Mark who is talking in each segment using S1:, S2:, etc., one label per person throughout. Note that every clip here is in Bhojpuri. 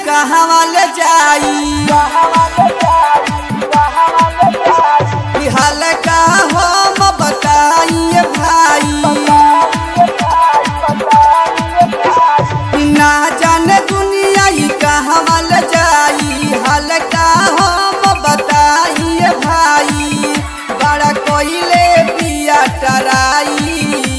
S1: कहवा ले जाई ई हाल का हम बताइए भाई ना जाने दुनिया ई कहवा ले जाई हाल का हम बताइए भाई बड़ा कोइले पिया टराई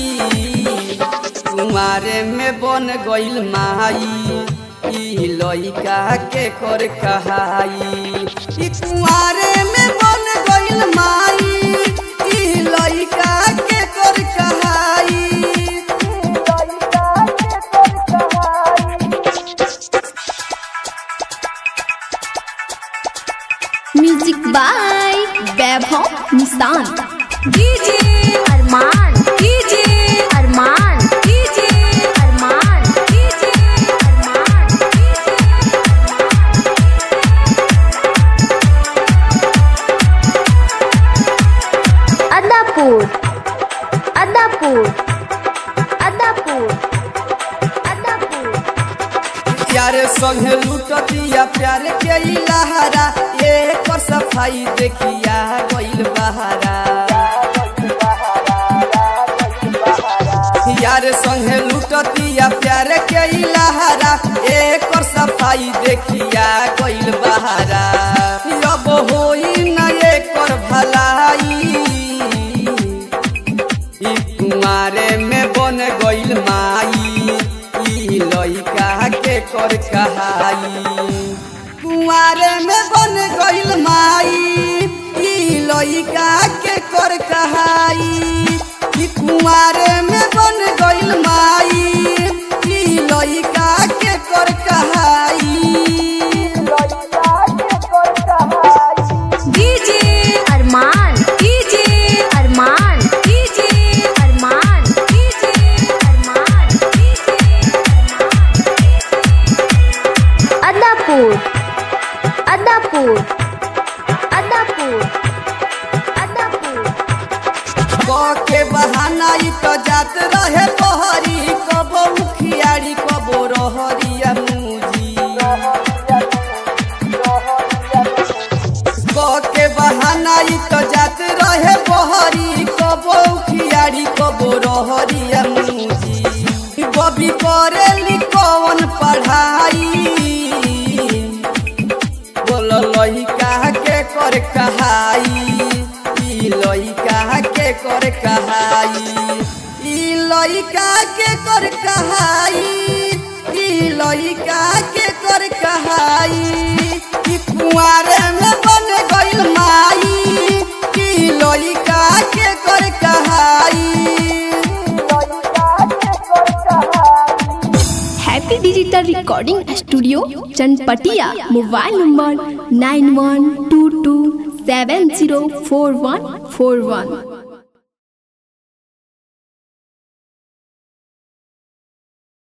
S1: कुमारे में बन गइल माई ई लइका के कर कहाई ई कुमारे में बन गइल माई ई लइका के कर कहाई
S2: music by Vaibhav Nishan
S3: DJ Arman DJ Arman DJ Arman DJ Arman Adapur Adapur Adapur Adapur
S1: प्यार संगे लूटतिया प्यार के ई लहरा एक और सफाई देखिया गइल बहारा यार संगे लूटतिया प्यार के ई लहरा एक और सफाई देखिया गइल बहारा अब होई न एक और भलाई ई कुमारे में बन गइल माई ई लइका के कर कहाई कुमारे में बन गइल माई ई लइका के कर कहाई ई कुमारे में बन गइल माई ई लइका के कर कहाई
S3: DJ Arman DJ Arman DJ Arman DJ Arman DJ Adapur Adapur Adapur Adapur
S1: के बहाना ई तो जात रहे बहरी कबो मुखियारी कबो रहरिया मुजी के बहाना ई तो जात रहे बहरी कबो मुखियारी कबो रहरिया मुजी बबी करेली कौन पढ़ाई बोल लइका के कर कहाई ई लइका के कर कहाई ई लइका के कर कहाई ई लइका के कर कहाई ई कुंवारे में बन गइल माई ई लइका के कर कहाई
S2: happy digital recording studio Chanpatia mobile number nine one two two seven zero four one four वन